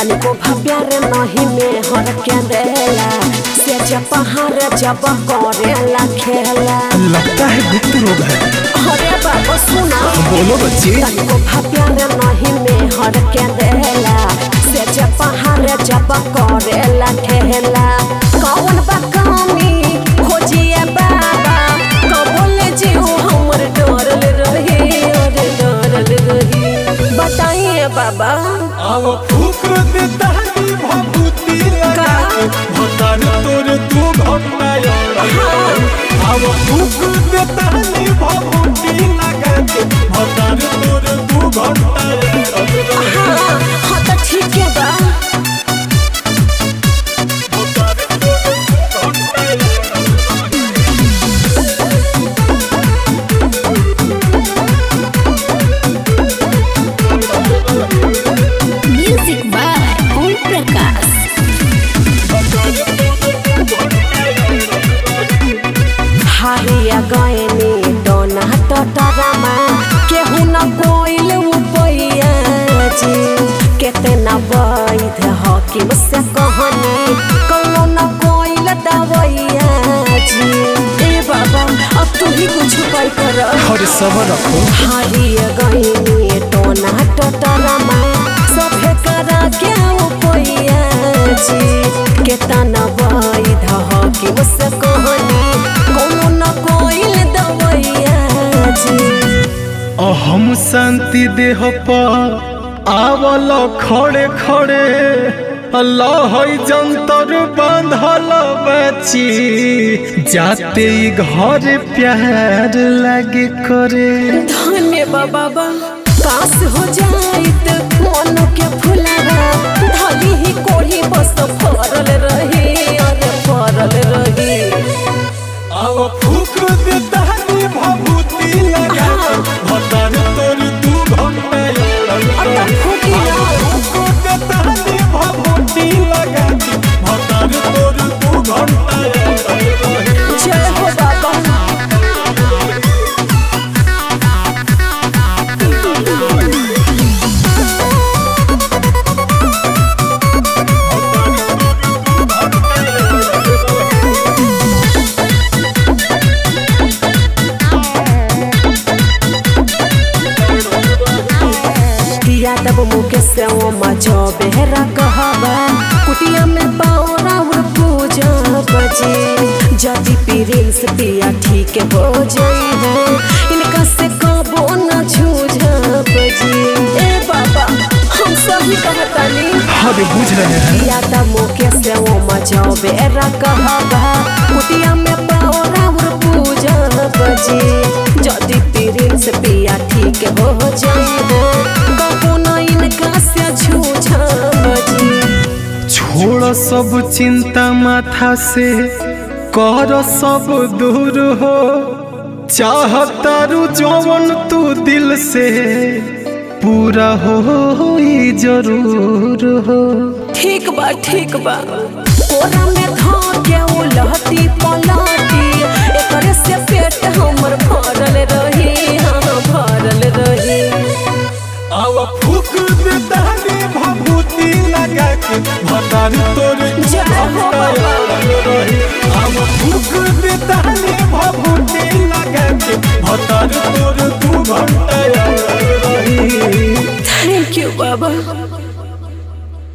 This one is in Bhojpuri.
तनिको भव्यार नहीं में हर के देला से जब पहाड़ जब करेला खेला लगता है गुप्त रोग है अरे बाबा सुना बोलो बच्चे तनिको भव्यार नहीं में हर के देला से जब पहाड़ जब करेला खेला कौन बा कमी खोजिए बाबा कबोल जीव हमर डरल रही अरे डरल रही बताइए बाबा अब फूक देता है भभूति लगा के भतार तोर तू घटना अब फूक देता है भभूति लगा के भतार तोर तू घटना हाँ हाँ तो ठीक है बा Music by Om Prakash. हारिया गएनी डोना टटरमा केहू न कोइल उपैया जी केतना वैध हकीम से कहनी कौनो न कोइल दवैया जी ए बाबा अब तू ही कुछ उपाय कर हर सबर रखो हारिया गएनी डोना टटरमा सभे करा के उपैया जी केतना वैध हकीम से कहनी कौनो न कोइल दवैया जी हम शांति देह पर आवल खड़े खड़े अल्लाह जंतर बांधल बची जाते ही घर प्यार लगे करे धन्य बाबा काश हो जाइत मन के फुलावा धली ही कोढ़ी बस फरल रही अरे फरल रही अब फूक देता है भभूति लगा के भतार तोर तू घंटा अब फूकी ना फूक देता है भभूति लगा के भतार तोर तू घंटा जय हो बाबा यादव मुके से वो मजो बेहरा कहबा कुटिया में पाओरा और पूजा बजी जदि प्रिंस पिया ठीक हो जाई है इनका से कबो न छूझा बजी ए बाबा हम सभी कहतानी अरे बुझ रहे हैं यादव मुके से वो मजो बेहरा कहबा कुटिया में पाओरा और पूजा बजी जदि प्रिंस पिया ठीक हो जाई है कबो न इनका से छूझा बजी छोड़ सब चिंता माथा से कर सब दूर हो चाहतारू जवन तू दिल से पूरा हो ही जरूर हो ठीक बा ठीक बा कोरा में धा के उ लहटी पलाटी एकरे से पेट हमर भरल रही हाँ भरल रही अब फूक देता रे भभूति लगा के भतार तोर जय हो बाबा। अब फूक देता रे भभूति लगा के भतार तोर तू घंटा रही थैंक यू बाबा